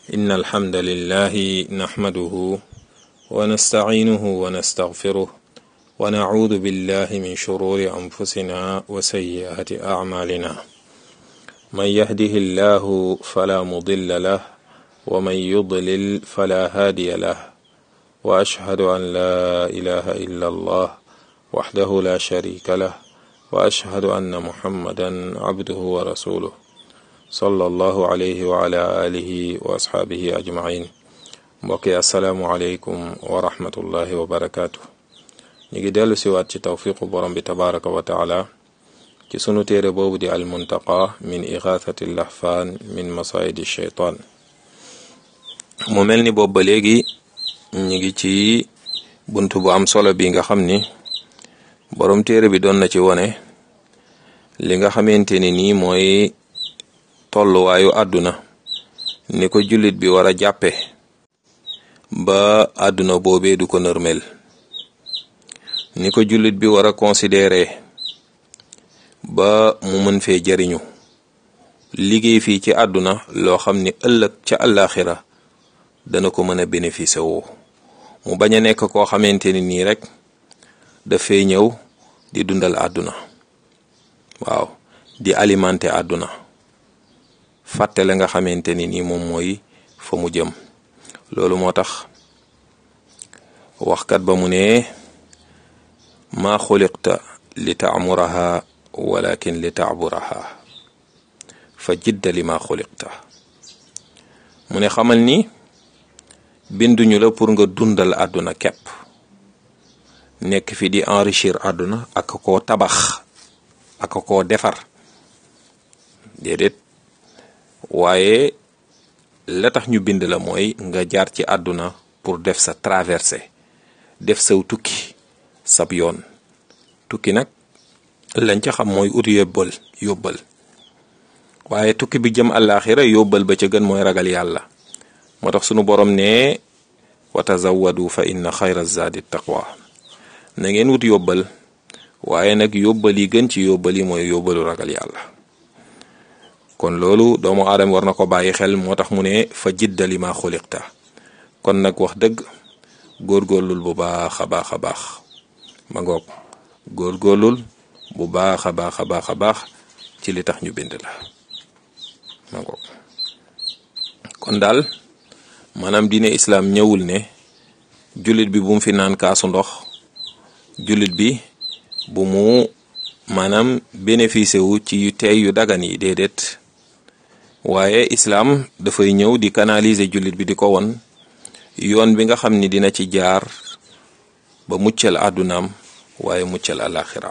إن الحمد لله نحمده ونستعينه ونستغفره ونعوذ بالله من شرور أنفسنا وسيئات أعمالنا من يهده الله فلا مضل له ومن يضلل فلا هادي له وأشهد أن لا إله إلا الله وحده لا شريك له وأشهد أن محمدا عبده ورسوله صلى الله عليه وعلى آله وأصحابه أجمعين mbokki asalaamualeykum wa rahmatullahi wa barakaatu ñu ngi dellu siwaat ci tawfiqu borom bi tabaraka wa taala ci sunu téere boobu di almuntaqa min ixaathati lahfaan min masaayidi sheytaan mu mel ni boobu ba léegi ñu ngi ci bunt bu am solo bi nga xam ni borom téere bi doon na ci wone li nga xamante ni nii mooy tolluwaayu àdduna ni ko jullit bi war a jàppe ba àdduna boobee du ko nërmel ni ko jullit bi war a considérer ba mu mën fee jariñu liggéey fii ci àdduna loo xam ni ëllëg ca àllaaxira dana ko mën a bénéficier woo mu bañ a nekk koo xamante ni nii rek dafay ñëw di dundal àdduna waaw di alimenter àdduna fàtte la nga xamante ni nii moom mooy fa mu jëm loolu moo tax waxkat ba mu ne maa xuliqta li taamuraha walakin li taaburaha fa jidda li maa xuliqta mu ne xamal ni binduñu la pour nga dundal àdduna kepp nekk fi di enrichir àdduna ak koo tabax ak koo defar déedéet waaye la tax ñu bind la mooy nga jaar ci àdduna pour def sa traversée def saw tukki sab yoon tukki nag lañ ca xam mooy ut yóbbal yóbbal waaye tukki bi jëm àllaaxira yóbbal ba ca gën mooy ragal yàlla moo tax sunu borom ne wa tazawwadu fa inna xayra zaadi taqwa na ngeen wut yóbbal waaye nag yóbbal yi gën ci yóbbal yi mooy yóbbalu ragal yàlla kon loolu doomu aadama war na ko bàyyi xel moo tax mu ne fa jiddali ma xuliqta kon nag wax dëgg góorgóorlul bu baax a baax a baax ma ngoog góorgóorlul bu baax a baax a baax a baax ci li tax ñu bind la ma ngoog kon daal maanaam diine islaam ñëwul ne jullit bi bu mu fi naan kaasu ndox jullit bi bu mu maanaam bénéficié wu ci yu tey yu dagan yi déedéet waaye islaam dafay ñëw di canaliser jullit bi di ko won yoon bi nga xam ni dina ci jaar ba muccal àddunaam waaye muccal àlaxiraam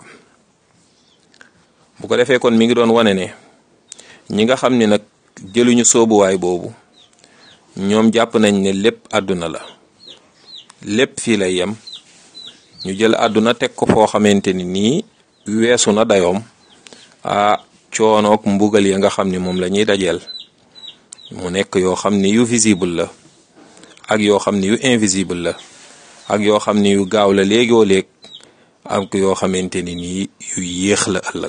bu ko defee kon mi ngi doon wane ne ñi nga xam ni nag jëluñu soobuwaay boobu ñoom jàpp nañ ne lépp àdduna la lépp fii lay yem ñu jël àdduna teg ko foo xamante ni nii weesu na dayoom a coonoog mbugal ya nga xam ni moom la ñuy dajeel mu nekk yoo xam ni yu visible la ak yoo xam ni yu invisible la ak yoo xam ni yu gaaw la léegoo léeg ak yoo xamante ni nii yu yéex la ëllëg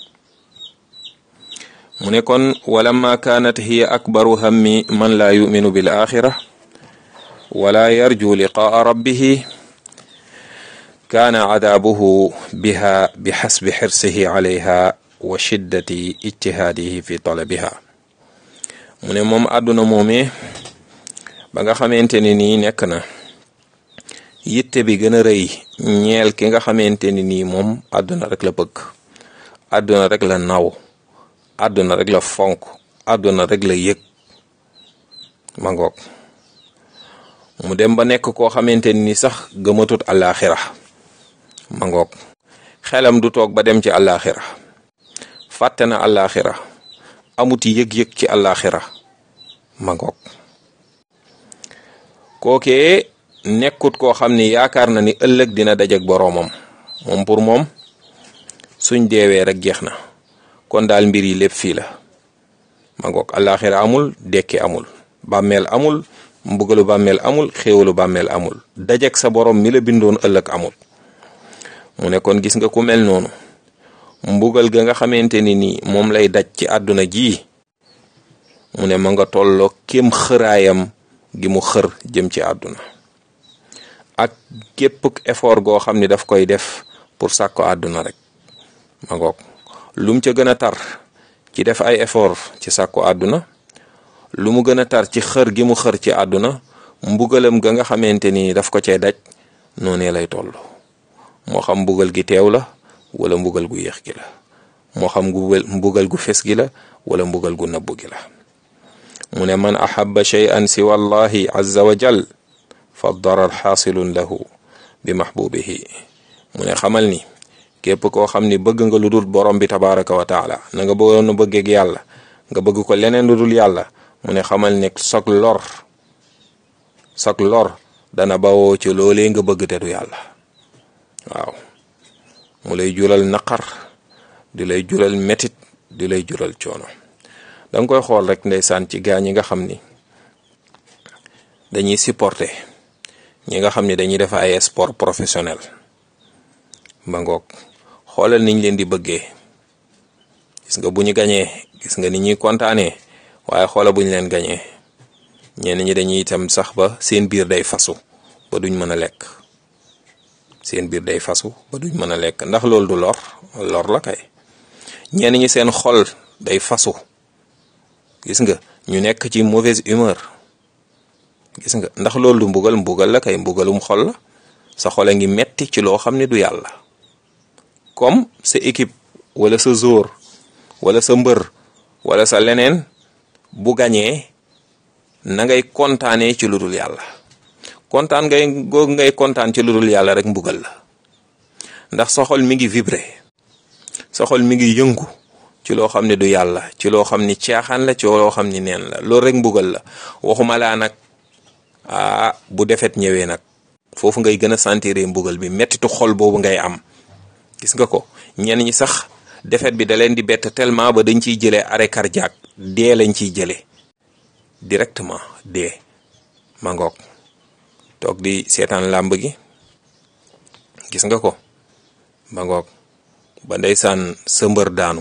mu ne kon walamma kaanat hiya akbaru hammi man laa yuminu bil axira wala yarju liqaa rabbihi kaana cadaabuhu biha bi xasbi xirsihi calayha wa shiddati ijtihaadihi fi talabiha mu ne moom àdduna moomee ba nga xamante ne nii nekk na yitte bi gën a rëy ñeel ki nga xamante ni nii moom àdduna rek la bëgg àdduna rek la naw àdduna rek la fonk àdduna rek la yëg ma ngoog mu dem ba nekk koo xamante ni sax gëmatut àllaaxira ma ngoog xelam du toog ba dem ci àllaaxira fàtte na àllaaxira amuti yëg-yëg ci àllaaxira ma ngoog kookee nekkut koo xam ni yaakaar na ni ëllëg dina dajeg boroomam moom pour moom suñ deewee rek jeex na kon daal mbir yi lépp fii la ma ngoog àllaaxira amul dekki amul bàmmeel amul mbugalu bàmmeel amul xéewalu bàmmeel amul dajeg sa borom mi la bindoon ëllëg amul mu ne kon gis nga ku mel noonu mbugal ga nga xamante ni nii moom lay daj ci àdduna ji mu ne ma nga tolloo kem xëraayam gi mu xër jëm ci àdduna ak képp effort goo xam ni daf koy def pour sàkko àdduna rek ma ngoog lum ca gën a tar ci def ay effort ci sàkko àdduna lu mu gën a tar ci xër gi mu xër ci àdduna mbugalam ga nga xamante ni daf ko cee daj noonee lay toll moo xam mbugal gi teew la wala mbugal gu yéex gi la moo xam mbugal gu fes gi la wala mbugal gu nëbbu gi la mu ne man ahaba shay'an siwa allahi azza wa jal fa darar xaasilun lahu bi mahbubihi mu ne xamal ni képp koo xam ni bëgg nga lu dul borom bi tabaraka wa taala na nga bëggoon a bëggeeg yàlla nga bëgg ko leneen lu dul yàlla mu ne xamal ne sag lor sag lor dana bawoo ci loolee nga bëgg te du yàlla waaw mu lay jural naqar di lay jural metit di lay jural coono danga koy xool rek ndeysaan ci gaa ñi nga xam ni dañuy supporter ñi nga xam ni dañuy def ay sport professionnel ba ngoog xoolal niñ leen di bëggee gis nga bu ñu gañee gis nga ni ñuy kontaanee waaye xoola bu ñu leen gañee ñenn ñi dañuy itam sax ba seen biir day fasu ba duñ mën a lekk seen biir day fasu ba duñ mën a lekk ndax loolu du lor lor la kay ñenn ñi seen xol day fasu gis nga ñu nekk ci mauvaise humeur gis nga ndax loolu du mbugal mbugal la kay mbugalum xol la sa xol a ngi metti ci loo xam ne du yàlla comme sa équipe wala sa jour wala sa mbër wala sa leneen bu gañee na ngay kontaanee ci lu dul yàlla kontaan ngay googu ngay kontaan ci lu dul yàlla rek mbugal la ndax sa xol mi ngi vibré sa xol mi ngi yëngu ci loo xam ne du yàlla ci loo xam ni caaxaan la ci loo xam ni neen la loolu rek mbugal la waxuma laa nag ah bu defet ñëwee nag foofu ngay gën a sentir mbugal bi mettitu xol boobu ngay am gis nga ko ñenn ñi sax defet bi da leen di bett tellement ba dañ ciy jëlee arrêt cardiaque dee lañ ciy jëlee directement dee ma ngoog toog di seetaan làmb gi gis nga ko ma ngoog ba ndeysaan sa mbër daanu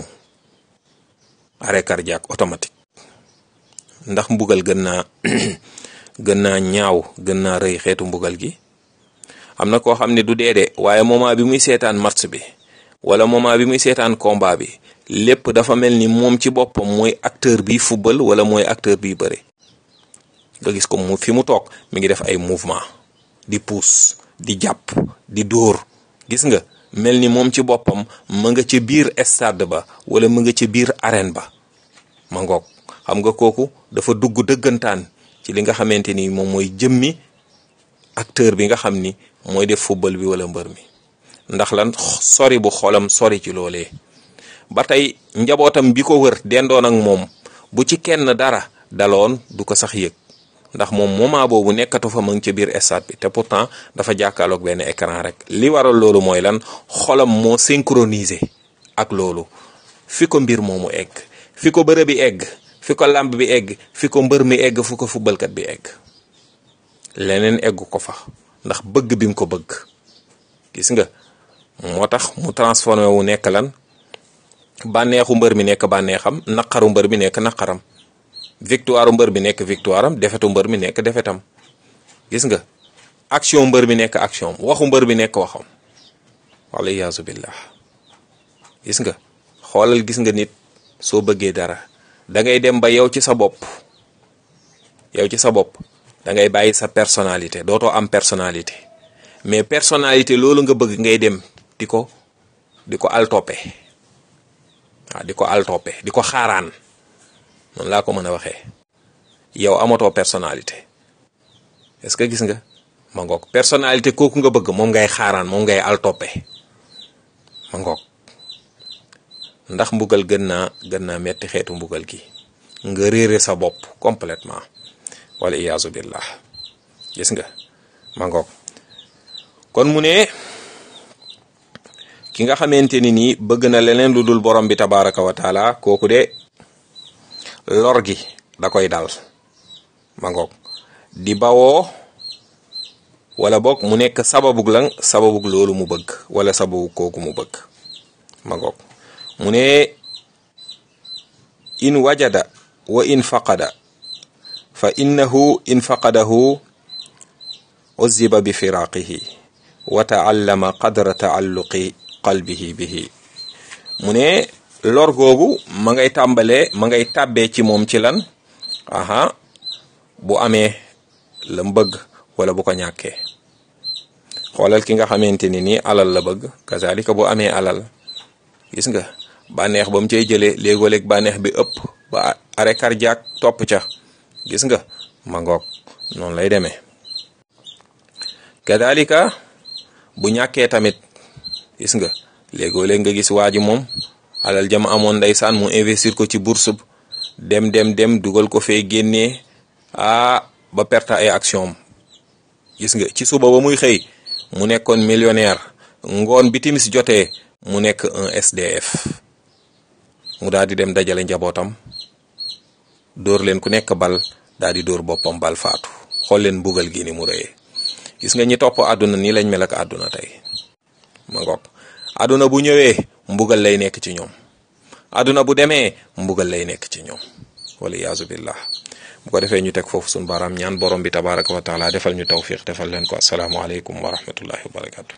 arrêt cardiaque automatique ndax mbugal gën naa gën naa ñaaw gën naa rëy xeetu mbugal gi am na koo xam ne du dee de waaye moment bi muy seetaan match bi wala moment bi muy seetaan combat bi lépp dafa mel ni moom ci boppam mooy acteur bi football wala mooy acteur bi bëre nga gis ko mu fi mu toog mi ngi def ay mouvement di pousse di jàpp di dóor gis nga mel ni moom ci boppam ma nga ca biir stade ba wala ma nga ca biir arène ba ma ngoog xam nga kooku dafa dugg dëggantaan ci li nga xamante ni moom mooy jëmmi acteur bi nga xam ni mooy def football bi wala mbër mi ndax lan sori bu xolam sori ci loolee ba tey njabootam bi ko wër dendoon ak moom bu ci kenn dara daloon du ko sax yëg ndax moom moment boobu nekkatu fa ma ngi ca biir stade bi te pourtant dafa jàkkaarloog benn écran rek li waral loolu mooy lan xolam moo synchronisé ak loolu fi ko mbir moomu egg fi ko bërë bi egg fi ko làmb bi egg fi ko mbër mi egg fu ko fubalkat bi egg leneen eggu ko fa ndax bëgg bi mu ko bëgg gis nga moo tax mu transformé wu nekk lan bànneexu mbër mi nekk bànneexam naqaru mbër mi nekk naqaram victoire mbër mi nekk victoire am defetu mbër mi nekk defetam gis nga action mbër mi nekk action waxu mbër mi nekk waxam wala iyaazu billah gis nga xoolal gis nga nit soo bëggee dara da ngay dem ba yow ci sa bopp yow ci sa bopp da ngay bàyyi sa personnalité dootoo am personnalité mais personnalité loolu nga bëgg ngay dem di ko di ko altoppe waaw di ko altoppe di ko xaaraan noonu laa ko mën a waxee yow amatoo personnalité est-ce que gis nga ma ngoog personnalité kooku nga bëgg moom ngay xaaraan moom ngay altoppe ma ngoog ndax mbugal gën naa gën naa metti xeetu mbugal gi nga réere sa bopp complètement wala iyaazu billah gis nga ma ngoog kon mu ne ki nga xamante ni nii bëgg na leneen lu dul borom bi tabaraka wa taala kooku de lor gi da koy dal ma ngoog di bawoo wala boog mu nekk sababug lan sababug loolu mu bëgg wala sababu kooku mu bëgg ma ngoog mu ne in wajada wa in faqada fa innahu in faqadahu uzziba bi firaqihi wa taallama qadra taalluqi qalbihi bihi mu ne lor googu ma ngay tàmbalee ma ngay tàbbee ci moom ci lan aha bu amee la bëgg wala bu ko ñàkkee xoolal ki nga xamante ni nii alal la bëgg kazalika bu amee alal gis nga bànneex ba mu cay jëlee léegoo-léeg bànneex bi ëpp ba arrêt cardiaque topp ca gis nga ma ngoog noonu lay demee kadalika bu ñàkkee tamit gis nga léegoo-léeg nga gis waa ji moom alal jama amoon ndeysaan mu investir ko ci bourse dem dem dem dugal ko fee génnee ah ba perte ay action gis nga ci suba ba muy xëy mu nekkoon millionnaire ngoon bi timis jotee mu nekk un SDF mu daal di dem dajale njabootam dóor leen ku nekk bal daal di dóor boppam bal faatu xool leen mbugal gi ni mu rëyee gis nga ñi topp àdduna nii lañ mel ak àdduna tey ma ngoog àdduna bu ñëwee mbugal lay nekk ci ñoom àdduna bu demee mbugal lay nekk ci ñoom wala yaazu billah bu ko defee ñu teg foofu suñu baaraam ñaan borom bi tabaraka wa taala defal ñu tawfiq defal leen ko asalaamualeykum wa rahmatullahi wa barakatu